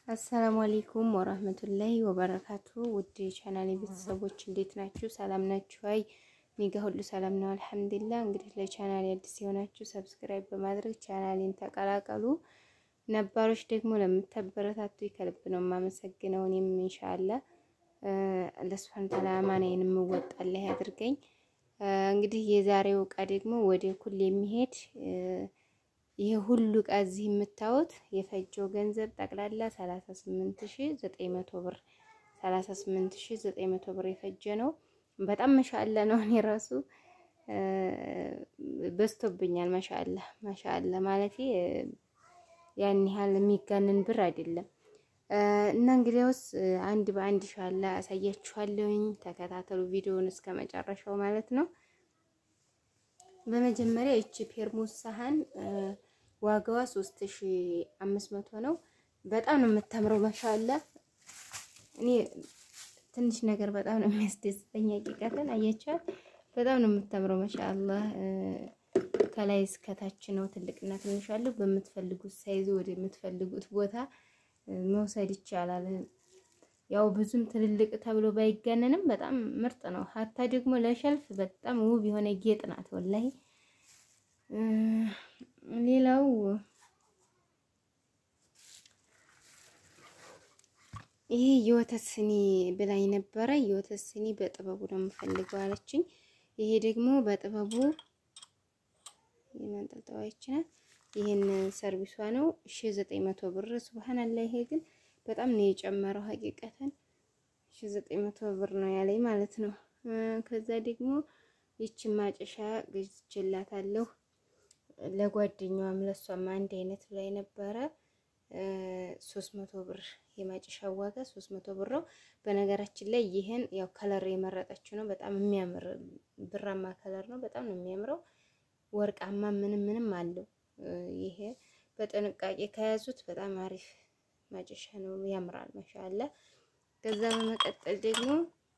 አሰላሙ አሌይኩም ወራህመቱላሂ ወበረካቱ። ውድ ቻናሌ ቤተሰቦች እንዴት ናችሁ? ሰላም ናችሁ? አይ እኔ ጋ ሁሉ ሰላም ነው አልሐምዱሊላህ። እንግዲህ ለቻናሌ አዲስ የሆናችሁ ሰብስክራይብ በማድረግ ቻናሌን ተቀላቀሉ። ነባሮች ደግሞ ለምታበረታቱ ከልብ ነው የማመሰግነው። እኔም ኢንሻአላህ ለስፋን ተላ አማናዬን የምወጣለህ ያድርገኝ። እንግዲህ የዛሬው እቃ ደግሞ ወደ ኩል የሚሄድ ይሄ ሁሉ እቃ እዚህ የምታዩት የፈጀው ገንዘብ ጠቅላላ 38900 ብር 38900 ብር የፈጀ ነው። በጣም መሻአላ ነው። እኔ ራሱ በዝቶብኛል። ማሻአላ ማሻአላ ማለት ያን ያህል የሚጋንን ብር አይደለም። እና እንግዲያውስ አንድ በአንድ ሻላ አሳያችኋለሁኝ። ተከታተሉ ቪዲዮውን እስከ መጨረሻው ማለት ነው። በመጀመሪያ እቺ ፔርሙስ ሳህን ዋጋዋ 3500 ነው። በጣም ነው የምታምረው። ማሻአላ እኔ ትንሽ ነገር በጣም ነው የሚያስደስተኝ። ሀቂቀትን አያቻት በጣም ነው የምታምረው። ማሻአላ ከላይ እስከታች ነው። ትልቅና ትንሽ አለው። በምትፈልጉት ሳይዝ ወደ የምትፈልጉት ቦታ መውሰድ ይቻላል። ያው ብዙም ትልልቅ ተብሎ ባይጋነንም በጣም ምርጥ ነው። ሀታ ደግሞ ለሸልፍ በጣም ውብ የሆነ ጌጥ ናት ወላሂ። ሌላው ይሄ የወተት ስኒ ብላኝ ነበረ። የወተት ስኒ በጥበቡ ነው የምፈልገው አለችኝ። ይሄ ደግሞ በጥበቡ የማንጠልጠዋች ናት። ይሄን ሰርቪሷ ነው 1900 ብር። ሱብሃንአላህ ይሄ ግን በጣም ነው የጨመረው። ሀቂቀተን 1900 ብር ነው ያለኝ ማለት ነው። ከዛ ደግሞ ይቺ ማጨሻ ገዝቼላታለሁ ለጓደኛዋም ለሷም አንድ አይነት ላይ ነበረ 300 ብር የማጨሻ ዋጋ 300 ብር ነው። በነገራችን ላይ ይሄን ያው ከለር የመረጠችው ነው። በጣም የሚያምር ብራማ ከለር ነው። በጣም ነው የሚያምረው። ወርቃማ ምንም ምንም አለው። ይሄ በጥንቃቄ ከያዙት በጣም አሪፍ ማጨሻ ነው። ያምራል ማሻአላ። ከዛ በመቀጠል ደግሞ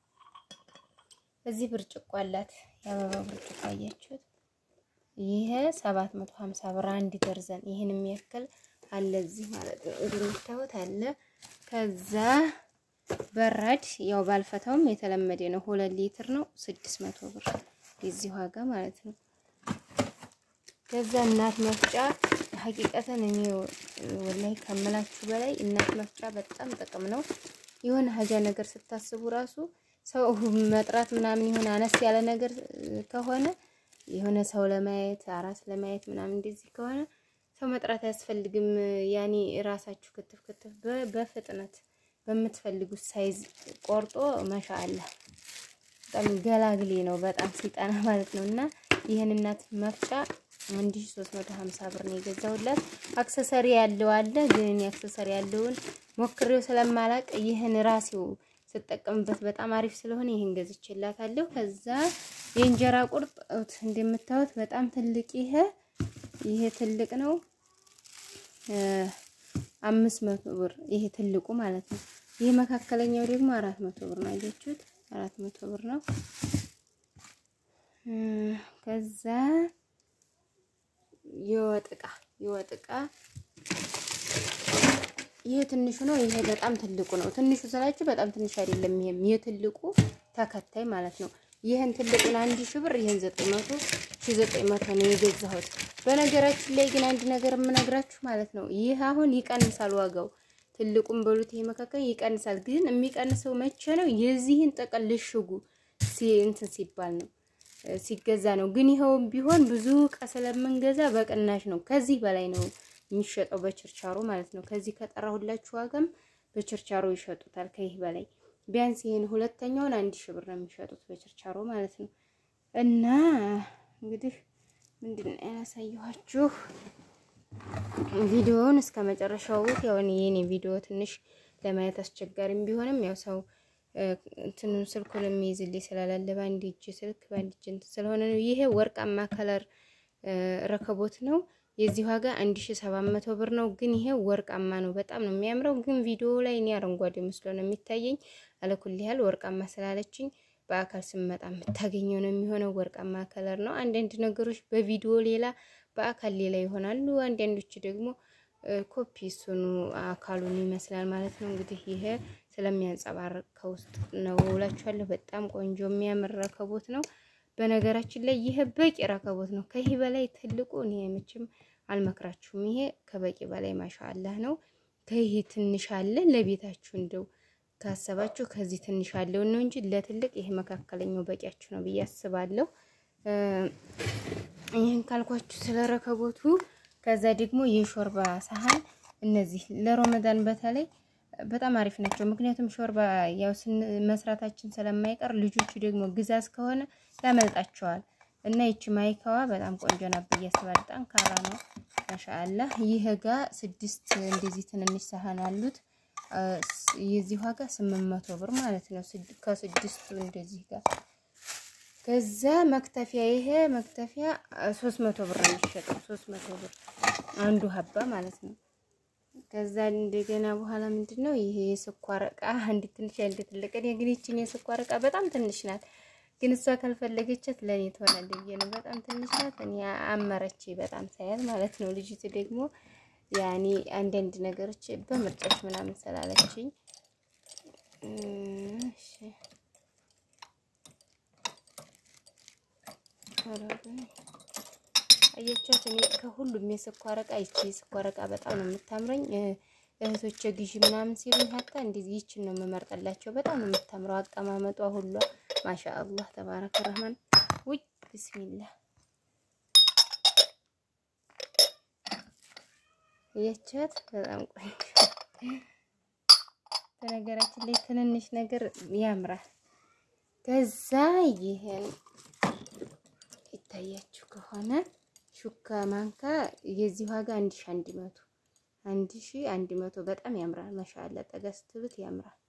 እዚህ ብርጭቆ አላት። የአበባ ብርጭቆ አያችሁት? ይሄ 750 ብር አንድ ደርዘን ይሄን የሚያክል አለ እዚህ ማለት ነው። እንደምታዩት አለ። ከዛ በራድ ያው ባልፈታውም የተለመደ ነው። ሁለት ሊትር ነው 600 ብር የዚህ ዋጋ ማለት ነው። ከዛ እናት መፍጫ ሀቂቀተን እኔ ወላሂ ከምላችሁ በላይ እናት መፍጫ በጣም ጥቅም ነው። የሆነ ሀጃ ነገር ስታስቡ ራሱ ሰው መጥራት ምናምን የሆነ አነስ ያለ ነገር ከሆነ የሆነ ሰው ለማየት አራስ ለማየት ምናምን እንደዚህ ከሆነ ሰው መጥራት አያስፈልግም። ያኔ ራሳችሁ ክትፍ ክትፍ በፍጥነት በምትፈልጉት ሳይዝ ቆርጦ መሻአላ በጣም ገላግሌ ነው። በጣም ሲጠና ማለት ነው። እና ይህን እናት መፍጫ 1350 ብር ነው የገዛሁላት። አክሰሰሪ ያለው አለ፣ ግን እኔ አክሰሰሪ ያለውን ሞክሬው ስለማላቅ ይህን ራሴው ስጠቀምበት በጣም አሪፍ ስለሆነ ይህን ገዝቼላታለሁ። ከዛ የእንጀራ ቁርጥ እንደምታዩት በጣም ትልቅ ይሄ ይሄ ትልቅ ነው። አምስት መቶ ብር ይሄ ትልቁ ማለት ነው። ይሄ መካከለኛው ደግሞ አራት መቶ ብር ነው። አያችሁት? አራት መቶ ብር ነው። ከዛ የወጥ ዕቃ የወጥ ዕቃ ይሄ ትንሹ ነው። ይሄ በጣም ትልቁ ነው። ትንሹ ስላችሁ በጣም ትንሽ አይደለም። ይሄም የትልቁ ተከታይ ማለት ነው። ይህን ትልቁን አንድ ሺህ ብር ይህን ዘጠኝ መቶ ሺህ ዘጠኝ መቶ ነው የገዛሁት። በነገራችን ላይ ግን አንድ ነገር የምነግራችሁ ማለት ነው ይህ አሁን ይቀንሳል ዋጋው ትልቁም በሉት ይሄ መካከል ይቀንሳል። ግን የሚቀንሰው መቼ ነው? የዚህን ጥቅል ልሽጉ እንትን ሲባል ነው ሲገዛ ነው። ግን ይኸውም ቢሆን ብዙ እቃ ስለምንገዛ በቅናሽ ነው። ከዚህ በላይ ነው የሚሸጠው በችርቻሮ ማለት ነው። ከዚህ ከጠራሁላችሁ ዋጋም በችርቻሮ ይሸጡታል ከይህ በላይ ቢያንስ ይሄን ሁለተኛውን አንድ ሺህ ብር ነው የሚሸጡት በችርቻሮ ማለት ነው። እና እንግዲህ ምንድን ነው ያሳየኋችሁ ቪዲዮውን እስከ መጨረሻው ያው የኔ ቪዲዮ ትንሽ ለማየት አስቸጋሪም ቢሆንም ያው ሰው እንትኑ ስልኩን የሚይዝልኝ ስላላለ በአንድ እጅ ስልክ በአንድ እጅ እንትን ስለሆነ ነው። ይሄ ወርቃማ ከለር ረከቦት ነው። የዚህ ዋጋ 1700 ብር ነው። ግን ይሄ ወርቃማ ነው። በጣም ነው የሚያምረው። ግን ቪዲዮ ላይ እኔ አረንጓዴ መስሎ ነው የሚታየኝ። አለኩል ያህል ወርቃማ ስላለችኝ በአካል ስመጣ የምታገኘው ነው የሚሆነው። ወርቃማ ከለር ነው። አንዳንድ ነገሮች በቪዲዮ ሌላ፣ በአካል ሌላ ይሆናሉ። አንዳንዶች ደግሞ ኮፒ እሱኑ አካሉን ይመስላል ማለት ነው። እንግዲህ ይሄ ስለሚያንጸባርቅ ከውስጥ ነው እላችኋለሁ። በጣም ቆንጆ የሚያምር ረከቦት ነው። በነገራችን ላይ ይሄ በቂ ረከቦት ነው። ከይህ በላይ ትልቁ እኔ መቼም አልመክራችሁም። ይሄ ከበቂ በላይ ማሻአላህ ነው። ከይህ ትንሽ አለ ለቤታችሁ እንደው ካሰባችሁ ከዚህ ትንሽ አለው ነው እንጂ ለትልቅ ይሄ መካከለኛው በቂያችሁ ነው ብዬ አስባለሁ። ይህን ካልኳችሁ ስለ ረከቦቱ፣ ከዛ ደግሞ የሾርባ ሳህን እነዚህ ለሮመዳን በተለይ በጣም አሪፍ ናቸው። ምክንያቱም ሾርባ ያው መስራታችን ስለማይቀር ልጆቹ ደግሞ ግዛዝ ከሆነ ያመልጣቸዋል እና ይቺ ማይካዋ በጣም ቆንጆ ናት ብዬ አስባለሁ። ጠንካራ ነው ማሻአላህ። ይህ ጋ ስድስት እንደዚህ ትንንሽ ሳህን አሉት። የዚህ ዋጋ ስምንት መቶ ብር ማለት ነው። ከስድስቱ እንደዚህ ጋር ከዛ መክተፊያ ይሄ መክተፊያ ሶስት መቶ ብር ነው የሚሸጠው። ሶስት መቶ ብር አንዱ ሀባ ማለት ነው። ከዛ እንደገና በኋላ ምንድን ነው ይሄ የስኳር እቃ አንድ ትንሽ አንድ ትልቅ። እኔ ግን ይችን የስኳር እቃ በጣም ትንሽ ናት፣ ግን እሷ ካልፈለገቻት ለእኔ ትሆናለች ብዬ ነው። በጣም ትንሽ ናት። እኔ አመረች በጣም ሳያት ማለት ነው። ልጅቱ ደግሞ ያኔ አንዳንድ ነገሮች በምርጫች ምናምን ስላለችኝ እሺ አያቻት እኔ ከሁሉም የስኳር እቃ ይቺ የስኳር እቃ በጣም ነው የምታምረኝ። እህቶቼ ግዢ ምናምን ሲሉኝ ሀታ እንደዚህ ይችን ነው የምመርጠላቸው። በጣም ነው የምታምረው አቀማመጧ ሁሏ ማሻአላህ ተባረከ ረህማን። ውይ ቢስሚላህ አያቻት በጣም ቆንጆ። በነገራችን ላይ ትንንሽ ነገር ያምራል። ከዛ ይሄን ይታያችሁ ከሆነ ሹካ ማንካ የዚህ ዋጋ አንድ ሺ አንድ መቶ አንድ ሺ አንድ መቶ በጣም ያምራል። ማሻአላ ጠጋ ስትብት ያምራል።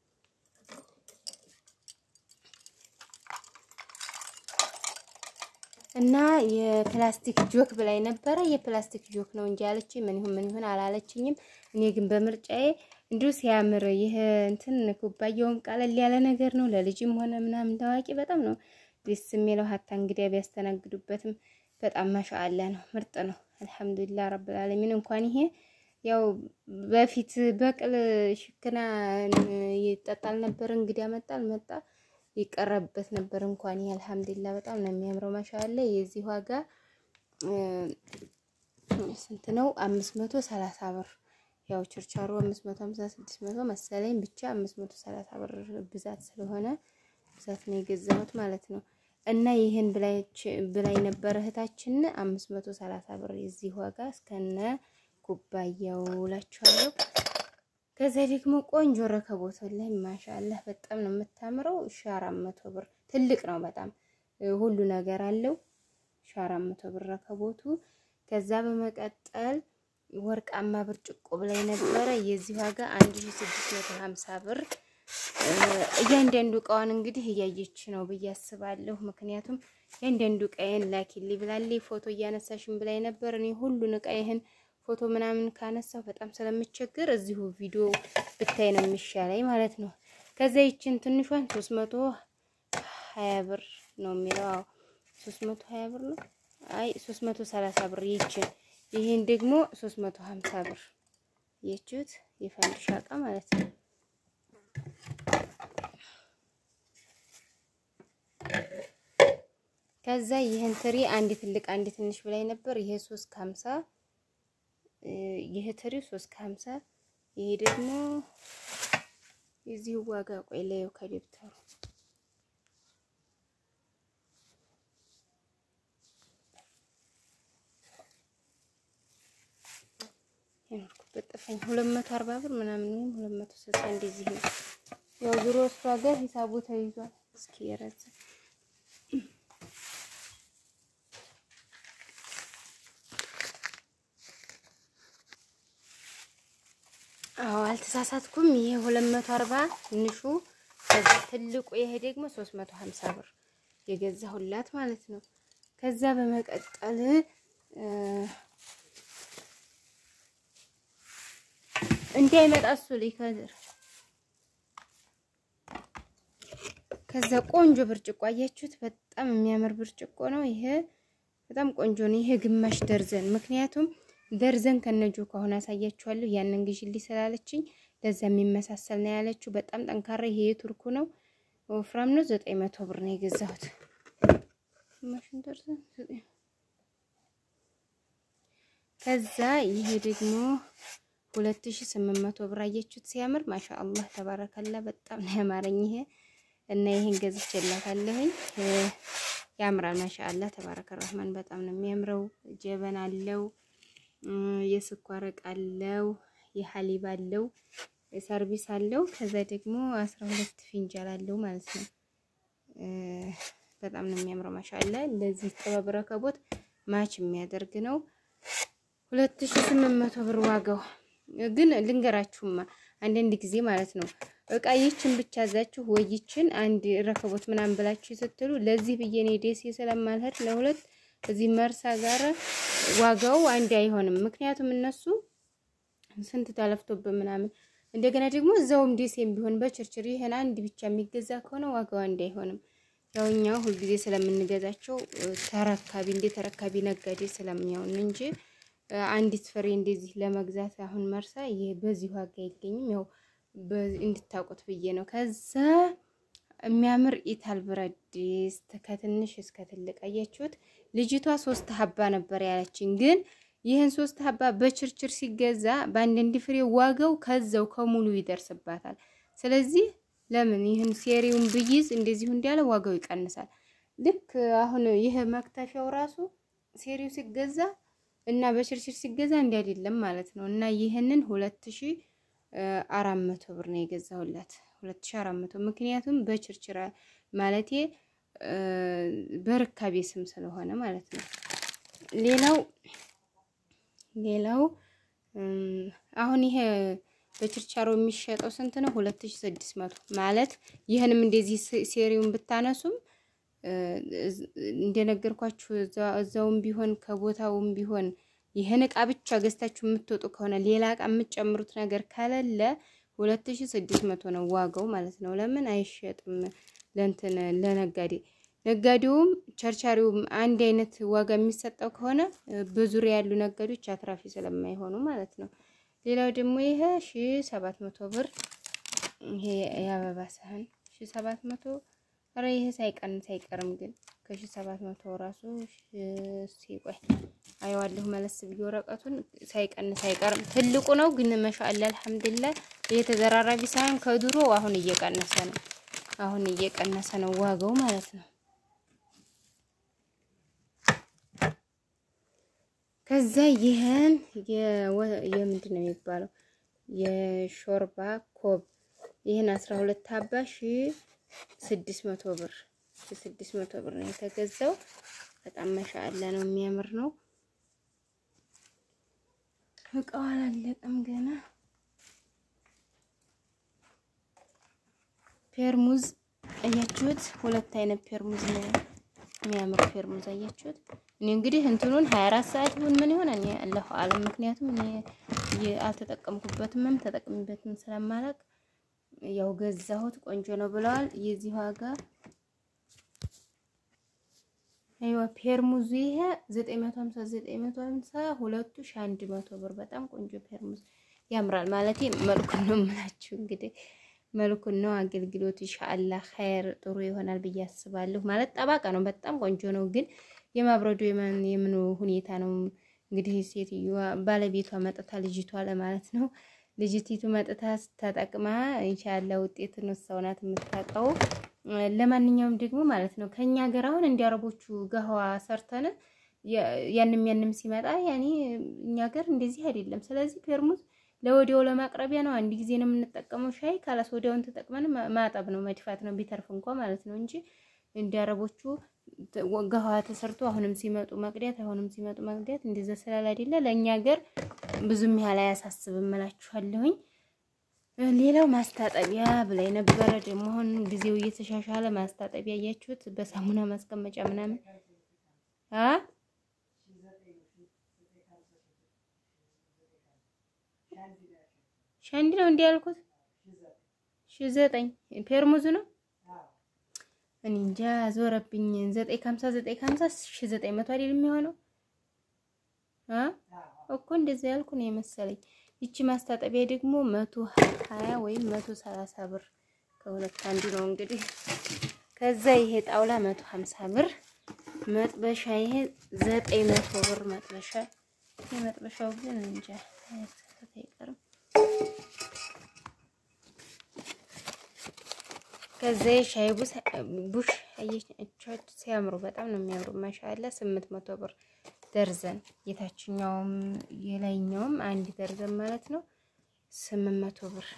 እና የፕላስቲክ ጆክ ብላይ ነበረ። የፕላስቲክ ጆክ ነው እንጂ ያለችኝ ምን ይሁን ምን ይሁን አላለችኝም። እኔ ግን በምርጫዬ እንዲሁ ሲያምር ይህ እንትን ኩባያውም ቀለል ያለ ነገር ነው ለልጅም ሆነ ምናምን ታዋቂ በጣም ነው ደስ የሚለው ሀታ እንግዲያ ቢያስተናግዱበትም በጣም ማሻአላ ነው፣ ምርጥ ነው። አልሐምዱሊላህ ረብል ዓለሚን። እንኳን ይሄ ያው በፊት በቅል ሽክና ይጠጣል ነበር፣ እንግዲህ ያመጣል መጣ ይቀረብበት ነበር። እንኳን ይሄ አልሐምዱሊላህ በጣም ነው የሚያምረው። ማሻአላ የዚህ ዋጋ ስንት ነው? አምስት መቶ ሰላሳ ብር ያው ችርቻሮ አምስት መቶ ሀምሳ ስድስት መቶ መሰለኝ ብቻ አምስት መቶ ሰላሳ ብር ብዛት ስለሆነ ብዛት ነው የገዛሁት ማለት ነው። እና ይህን ብላይ ነበር እህታችን አምስት መቶ ሰላሳ ብር የዚህ ዋጋ እስከነ ኩባያው እላችኋለሁ። ከዛ ደግሞ ቆንጆ ረከቦት ላይ ማሻአላህ በጣም ነው የምታምረው። ሺ አራት መቶ ብር ትልቅ ነው በጣም ሁሉ ነገር አለው። ሺ አራት መቶ ብር ረከቦቱ። ከዛ በመቀጠል ወርቃማ ብርጭቆ ብላይ ነበረ የዚህ ዋጋ አንድ ሺ ስድስት መቶ ሀምሳ ብር እያንዳንዱ እቃዋን እንግዲህ እያየች ነው ብዬ አስባለሁ። ምክንያቱም እያንዳንዱ እቃዬን ላኪልኝ ብላለች። ፎቶ እያነሳሽን ብላይ ነበር። እኔ ሁሉን እቃዬን ፎቶ ምናምን ካነሳው በጣም ስለምቸግር እዚሁ ቪዲዮ ብታይ ነው የሚሻለኝ ማለት ነው። ከዛ ይችን ትንሿን ሶስት መቶ ሀያ ብር ነው የሚለው። አዎ ሶስት መቶ ሀያ ብር ነው። አይ ሶስት መቶ ሰላሳ ብር ይችን። ይህን ደግሞ ሶስት መቶ ሀምሳ ብር የችሁት የፈንድሻ እቃ ማለት ነው። ከዛ ይህን ትሪ አንድ ትልቅ አንድ ትንሽ ብላይ ነበር። ይሄ ሶስት ከሀምሳ ይሄ ትሪ ሶስት ከሀምሳ ይሄ ደግሞ የዚህ ዋጋ ቆይ ላየው ከደብተሩ የኖርኩበት ጠፋኝ። ሁለት መቶ አርባ ብር ምናምን ወይም ሁለት መቶ ስልሳ እንደዚህ ነው። ያው ዙሮ እሷ ጋር ሂሳቡ ተይዟል። እስኪ የረዘ አዎ አልተሳሳትኩም። ይሄ 240 ትንሹ፣ ከዛ ትልቁ ይሄ ደግሞ 350 ብር የገዛሁላት ማለት ነው። ከዛ በመቀጠል እንዳይመጣ እሱ ሊከድር ከዛ ቆንጆ ብርጭቆ አያችሁት? በጣም የሚያምር ብርጭቆ ነው ይሄ። በጣም ቆንጆ ነው ይሄ ግማሽ ደርዘን። ምክንያቱም ደርዘን ከነጁ ከሆነ አሳያችኋለሁ። ያንን ግዢልኝ ስላለችኝ ለዛ የሚመሳሰል ነው ያለችው። በጣም ጠንካራ ይሄ የቱርኩ ነው፣ ወፍራም ነው። ዘጠኝ መቶ ብር ነው የገዛሁት። ማሽን ደርዘን ከዛ ይሄ ደግሞ ሁለት ሺ ስምንት መቶ ብር አየችሁት ሲያምር፣ ማሻአላህ ተባረከላ። በጣም ነው ያማረኝ ይሄ እና ይሄን ገዝቼላታለሁኝ። ያምራል፣ ማሻአላህ ተባረከ ረህማን። በጣም ነው የሚያምረው። ጀበና አለው፣ የስኳር እቃ አለው፣ የሐሊብ አለው፣ ሰርቪስ አለው። ከዛ ደግሞ አስራ ሁለት ፊንጃል አለው ማለት ነው። በጣም ነው የሚያምረው ማሻአላህ። ለዚህ ጥበብ ረከቦት ማች የሚያደርግ ነው። ሁለት ሺ ስምንት መቶ ብር ዋጋው ግን ልንገራችሁማ አንዳንድ ጊዜ ማለት ነው እቃ ይችን ብቻ እዛችሁ ወይችን አንድ ረከቦት ምናምን ብላችሁ ስትሉ ለዚህ ብዬ እኔ ደሴ ስለማልሄድ ለሁለት እዚህ መርሳ ጋር ዋጋው አንድ አይሆንም። ምክንያቱም እነሱ ስንት ተለፍቶብን ምናምን እንደገና ደግሞ እዛውም ደሴም ቢሆን በችርችር ይሄን አንድ ብቻ የሚገዛ ከሆነ ዋጋው አንድ አይሆንም። ያው እኛ ሁልጊዜ ስለምንገዛቸው ተረካቢ እንደ ተረካቢ ነጋዴ ስለሚያውን እንጂ አንዲት ፍሬ እንደዚህ ለመግዛት አሁን መርሳ ይሄ በዚህ ዋጋ አይገኝም። ያው እንድታውቁት ብዬ ነው። ከዛ የሚያምር ኢታል ብረት ድስት ከትንሽ እስከ ትልቅ አያችሁት። ልጅቷ ሶስት ሀባ ነበር ያለችኝ፣ ግን ይህን ሶስት ሀባ በችርችር ሲገዛ በአንዳንድ ፍሬ ዋጋው ከዛው ከሙሉ ይደርስባታል። ስለዚህ ለምን ይህን ሴሪውን ብይዝ እንደዚሁ እንዳለ ዋጋው ይቀንሳል። ልክ አሁን ይህ መክተፊያው ራሱ ሴሪው ሲገዛ እና በችርችር ሲገዛ እንዲ አይደለም ማለት ነው። እና ይህንን ሁለት ሺ አራት መቶ ብር ነው የገዛሁላት። ሁለት ሺ አራት መቶ ምክንያቱም በችርችር ማለቴ በርካቤ ስም ስለሆነ ማለት ነው። ሌላው ሌላው አሁን ይሄ በችርቻሮ የሚሸጠው ስንት ነው? ሁለት ሺ ስድስት መቶ ማለት ይህንም እንደዚህ ሴሪውን ብታነሱም እንደነገርኳችሁ እዛውም ቢሆን ከቦታውም ቢሆን ይህን እቃ ብቻ ገዝታችሁ የምትወጡ ከሆነ ሌላ እቃ የምትጨምሩት ነገር ከሌለ ሁለት ሺ ስድስት መቶ ነው ዋጋው ማለት ነው። ለምን አይሸጥም? ለእንትን ለነጋዴ ነጋዴውም ቸርቻሪውም አንድ አይነት ዋጋ የሚሰጠው ከሆነ በዙሪያ ያሉ ነጋዴዎች አትራፊ ስለማይሆኑ ማለት ነው። ሌላው ደግሞ ይሄ ሺ ሰባት መቶ ብር ይሄ የአበባ ሳህን ሺ ሰባት መቶ ኧረ ይሄ ሳይቀንስ አይቀርም ግን ከሺ ሰባት መቶ ራሱ ሲቆይ አየዋለሁ መለስ ብዬ ወረቀቱን ሳይቀንስ አይቀርም። ትልቁ ነው ግን መሻአላ አልሐምዱሊላህ ይሄ ተዘራራቢ ሳይሆን ከድሮ አሁን እየቀነሰ ነው። አሁን እየቀነሰ ነው ዋጋው ማለት ነው። ከዛ ይህን የምንድን ነው የሚባለው የሾርባ ኮብ ይህን አስራ ሁለት ሀባ ሺ ስድስት መቶ ብር ስድስት መቶ ብር ነው የተገዛው። በጣም መሻአላ ነው፣ የሚያምር ነው። እቃው አላለቀም ገና። ፔርሙዝ አያችሁት? ሁለት አይነት ፔርሙዝ ነው የሚያምር ፔርሙዝ አያችሁት? እኔ እንግዲህ እንትኑን 24 ሰዓት ይሁን ምን ይሆን እኔ አላሁ አለም። ምክንያቱም እኔ አልተጠቀምኩበትም ተጠቅምበትም ስለማላውቅ ያው ገዛሁት። ቆንጆ ነው ብለዋል። የዚህ ዋጋ አይዋ ፔርሙዝ ይሄ 950 950 ሁለቱ 1100 ብር። በጣም ቆንጆ ፔርሙዝ ያምራል ማለት መልኩን ነው የምላችሁ። እንግዲህ መልኩን ነው አገልግሎቱ ኢንሻአላህ ኸይር ጥሩ ይሆናል ብዬ አስባለሁ። ማለት ጠባቃ ነው፣ በጣም ቆንጆ ነው። ግን የማብረዱ የምኑ ሁኔታ ነው እንግዲህ ሴትዮዋ ባለቤቷ መጥታ ልጅቷ ለማለት ነው ልጅቲቱ መጥታ ተጠቅማ ኢንሻአላህ ውጤቱን እሷው ናት የምታውቀው። ለማንኛውም ደግሞ ማለት ነው ከኛ ሀገር አሁን እንደ አረቦቹ ገህዋ ሰርተን ያንም ያንም ሲመጣ ያኔ እኛ ሀገር እንደዚህ አይደለም። ስለዚህ ፔርሙዝ ለወዲያው ለማቅረቢያ ነው። አንድ ጊዜ ነው የምንጠቀመው ሻይ ካላስ ወዲያውን ተጠቅመን ማጠብ ነው መድፋት ነው ቢተርፍ እንኳ ማለት ነው እንጂ እንደ አረቦቹ ገህዋ ተሰርቶ አሁንም ሲመጡ መቅዳት አሁንም ሲመጡ መቅዳት እንደዛ ስላል አይደለ ለእኛ ሀገር ብዙም ያህል አያሳስብም እላችኋለሁኝ። ሌላው ማስታጠቢያ ብላይ ነበረ። ደግሞ አሁን ጊዜው እየተሻሻለ ማስታጠቢያ እያችሁት በሳሙና ማስቀመጫ ምናምን አ ሻንዲ ነው እንዲህ ያልኩት ሺ ዘጠኝ ፔርሙዝ ነው። እኔ እንጃ ዞረብኝ። ዘጠኝ ከሀምሳ ዘጠኝ ከሀምሳ ሺ ዘጠኝ መቶ አይደል የሚሆነው አ እኮ እንደዚያ ያልኩ ነው የመሰለኝ። ይቺ ማስታጠቢያ ደግሞ መቶ ሀያ ወይም መቶ ሰላሳ ብር ከሁለት አንዱ ነው እንግዲህ። ከዛ ይሄ ጣውላ መቶ ሀምሳ ብር መጥበሻ ይሄ ዘጠኝ መቶ ብር መጥበሻ። ይሄ መጥበሻው ግን እንጃ አይቀርም። ከዛ ሻይ ቡሽ አየቻችሁ ሲያምሩ በጣም ነው የሚያምሩ። ማሻአላ ስምንት መቶ ብር ደርዘን የታችኛውም የላይኛውም አንድ ደርዘን ማለት ነው ስምንት መቶ ብር።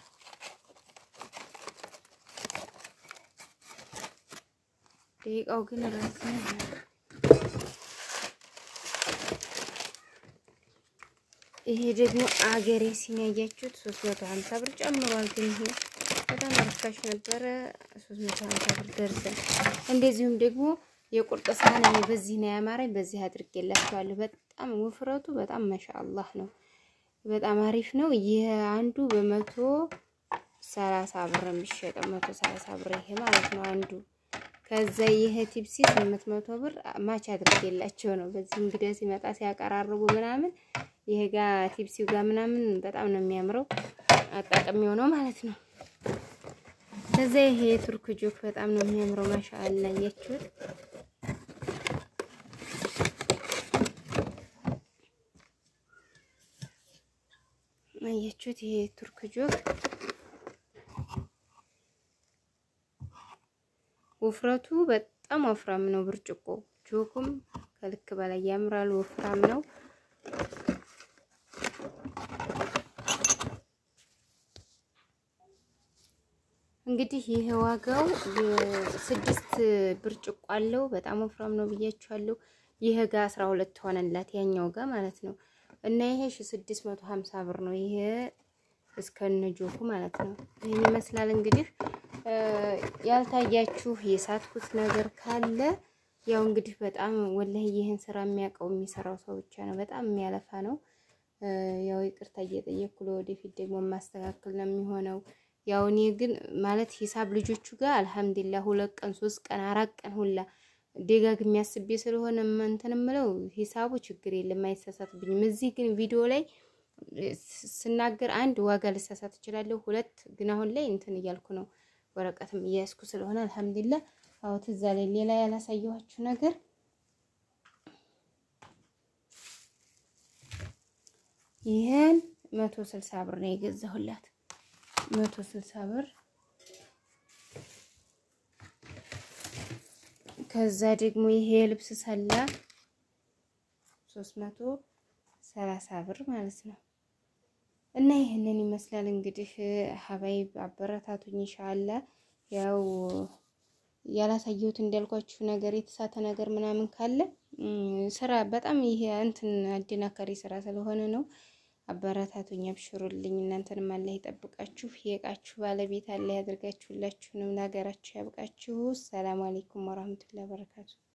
ደቂቃው ግን ራስ ይሄ ደግሞ አገሬ ሲኒ ያያችሁት 350 ብር ጨምሯል። ግን ይሄ በጣም ርካሽ ነበረ 350 ብር ደርዘን። እንደዚሁም ደግሞ የቁርጥ ሳህን እኔ በዚህ ነው ያማረኝ፣ በዚህ አድርጌላችኋለሁ። በጣም ውፍረቱ በጣም ማሻአላህ ነው፣ በጣም አሪፍ ነው። ይሄ አንዱ በመቶ ሰላሳ ብር የሚሸጠው መቶ ሰላሳ ብር ይሄ ማለት ነው አንዱ። ከዛ ይሄ ቲፕሲ 800 ብር ማች አድርጌላቸው ነው። በዚህ እንግዲህ ሲመጣ ሲያቀራርቡ ምናምን ይሄ ጋር ቲፕሲው ጋር ምናምን በጣም ነው የሚያምረው። አጣጥሚው ነው ማለት ነው። ከዛ ይሄ የቱርክ ጆክ በጣም ነው የሚያምረው። ማሻአላ አያችሁት? አያችሁት? ይሄ የቱርክ ጆክ ውፍረቱ በጣም ወፍራም ነው። ብርጭቆ ጆኩም ከልክ በላይ ያምራል። ወፍራም ነው። እንግዲህ ይሄ ዋጋው ስድስት ብርጭቆ አለው። በጣም ወፍራም ነው ብያችኋለሁ። ይሄ ጋር አስራ ሁለት ሆነላት ያኛው ጋር ማለት ነው። እና ይሄ ሺ ስድስት መቶ ሀምሳ ብር ነው። ይሄ እስከነ ጆኩ ማለት ነው። ይህን ይመስላል እንግዲህ ያልታያችሁ የሳትኩት ነገር ካለ ያው እንግዲህ በጣም ወላሂ ይህን ስራ የሚያውቀው የሚሰራው ሰው ብቻ ነው። በጣም የሚያለፋ ነው። ያው ይቅርታ እየጠየቅኩ ለወደፊት ደግሞ የማስተካከል ነው የሚሆነው። ያው እኔ ግን ማለት ሂሳብ ልጆቹ ጋር አልሐምዱሊላህ ሁለት ቀን ሶስት ቀን አራት ቀን ሁላ ደጋግሜ አስቤ ስለሆነ እንትን የምለው ሂሳቡ ችግር የለም አይሳሳትብኝም። እዚህ ግን ቪዲዮ ላይ ስናገር አንድ ዋጋ ልሳሳት እችላለሁ። ሁለት ግን አሁን ላይ እንትን እያልኩ ነው ወረቀትም እያያዝኩ ስለሆነ አልሐምዱሊላህ። አዎ ትዝ አለኝ። ሌላ ያላሳየኋችሁ ነገር ይህን መቶ ስልሳ ብር ነው የገዛሁላት። መቶ ስልሳ ብር ከዛ ደግሞ ይሄ የልብስ ሰላ ሶስት መቶ ሰላሳ ብር ማለት ነው። እና ይህንን ይመስላል እንግዲህ ሀባይብ አበረታቱኝ። ኢንሻአላ ያው ያላሳየሁት እንዳልኳችሁ ነገር የተሳተ ነገር ምናምን ካለ ስራ በጣም ይሄ እንትን አደናካሪ ስራ ስለሆነ ነው። አበረታቱኝ፣ አብሽሩልኝ። እናንተንም አላህ ይጠብቃችሁ፣ የእቃችሁ ባለቤት አላህ ያደርጋችሁላችሁንም ለሀገራችሁ ያብቃችሁ። ሰላም አለይኩም ወራህመቱላሂ ወበረካቱ